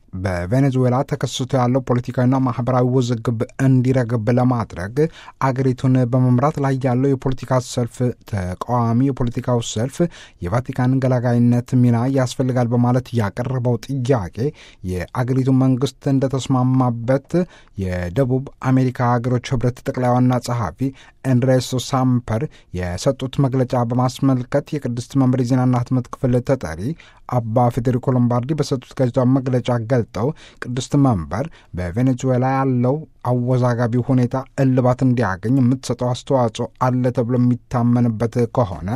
በቬኔዙዌላ ተከስቶ ያለው ፖለቲካዊና ማህበራዊ ውዝግብ እንዲረግብ ለማድረግ አገሪቱን በመምራት ላይ ያለው የፖለቲካ ሰልፍ ተቃዋሚ የፖለቲካው ሰልፍ የቫቲካን ገላጋይነት ሚና ያስፈልጋል በማለት ያቀረበው ጥያቄ የአገሪቱ መንግስት እንደተስማማበት የደቡብ አሜሪካ ሀገሮች ህብረት ጠቅላይ ዋና ጸሐፊ ኤንድሬሶ ሳምፐር የሰጡት መግለጫ በማስመልከት የቅድስት መንበር የዜናና ህትመት ክፍል ተጠሪ አባ ፌዴሪኮ ሎምባርዲ በሰጡት ጋዜጣዊ መግለጫ ገልጠው ቅድስት መንበር በቬኔዙዌላ ያለው አወዛጋቢ ሁኔታ እልባት እንዲያገኝ የምትሰጠው አስተዋጽኦ አለ ተብሎ የሚታመንበት ከሆነ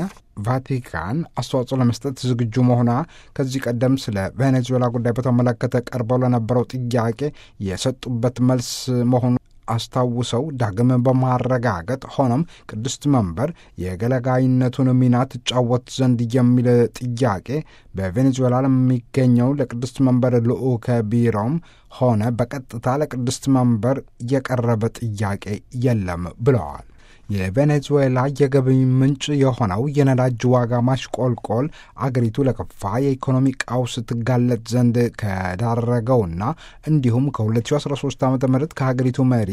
ቫቲካን አስተዋጽኦ ለመስጠት ዝግጁ መሆኗ ከዚህ ቀደም ስለ ቬኔዙዌላ ጉዳይ በተመለከተ ቀርበው ለነበረው ጥያቄ የሰጡበት መልስ መሆኑ አስታውሰው ዳግም በማረጋገጥ ሆኖም ቅድስት መንበር የገለጋይነቱን ሚና ትጫወት ዘንድ የሚል ጥያቄ በቬኔዙዌላ ለሚገኘው ለቅድስት መንበር ልዑከ ቢሮም ሆነ በቀጥታ ለቅድስት መንበር የቀረበ ጥያቄ የለም ብለዋል። የቬኔዙዌላ የገቢ ምንጭ የሆነው የነዳጅ ዋጋ ማሽቆልቆል አገሪቱ ለከፋ የኢኮኖሚ ቀውስ ትጋለጥ ዘንድ ከዳረገውና እንዲሁም ከ2013 ዓ ም ከሀገሪቱ መሪ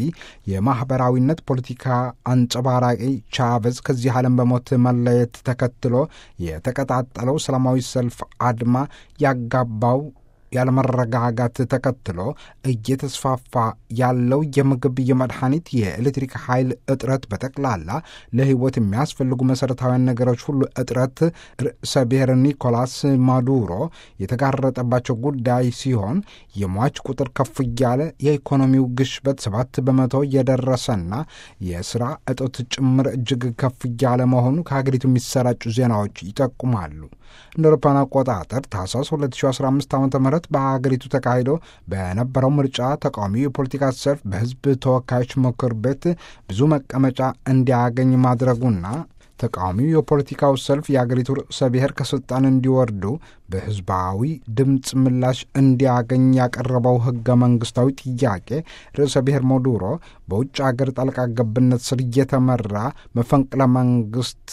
የማኅበራዊነት ፖለቲካ አንጸባራቂ ቻቨዝ ከዚህ ዓለም በሞት መለየት ተከትሎ የተቀጣጠለው ሰላማዊ ሰልፍ አድማ ያጋባው ያለመረጋጋት ተከትሎ እየተስፋፋ ያለው የምግብ፣ የመድኃኒት፣ የኤሌክትሪክ ኃይል እጥረት በጠቅላላ ለሕይወት የሚያስፈልጉ መሠረታዊያን ነገሮች ሁሉ እጥረት ርዕሰ ብሔር ኒኮላስ ማዱሮ የተጋረጠባቸው ጉዳይ ሲሆን የሟች ቁጥር ከፍ እያለ የኢኮኖሚው ግሽበት ሰባት በመቶ እየደረሰና የስራ እጦት ጭምር እጅግ ከፍ እያለ መሆኑ ከሀገሪቱ የሚሰራጩ ዜናዎች ይጠቁማሉ። እንደ አውሮፓውያን አቆጣጠር ታህሳስ 2015 ዓ ም በሀገሪቱ ተካሂዶ በነበረው ምርጫ ተቃዋሚው የፖለቲካ ሰልፍ በሕዝብ ተወካዮች ምክር ቤት ብዙ መቀመጫ እንዲያገኝ ማድረጉና ተቃዋሚው የፖለቲካው ሰልፍ የአገሪቱ ርዕሰ ብሔር ከስልጣን እንዲወርዱ በህዝባዊ ድምፅ ምላሽ እንዲያገኝ ያቀረበው ህገ መንግስታዊ ጥያቄ ርዕሰ ብሔር ሞዱሮ በውጭ አገር ጣልቃ ገብነት ስር እየተመራ መፈንቅለ መንግስት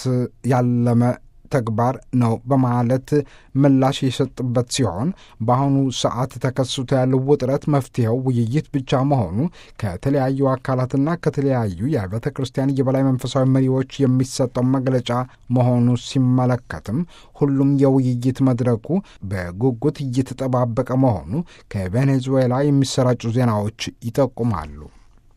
ያለመ ተግባር ነው በማለት ምላሽ የሰጥበት ሲሆን በአሁኑ ሰዓት ተከስቶ ያለው ውጥረት መፍትሄው ውይይት ብቻ መሆኑ ከተለያዩ አካላትና ከተለያዩ የቤተ ክርስቲያን የበላይ መንፈሳዊ መሪዎች የሚሰጠው መግለጫ መሆኑ ሲመለከትም ሁሉም የውይይት መድረኩ በጉጉት እየተጠባበቀ መሆኑ ከቬኔዙዌላ የሚሰራጩ ዜናዎች ይጠቁማሉ።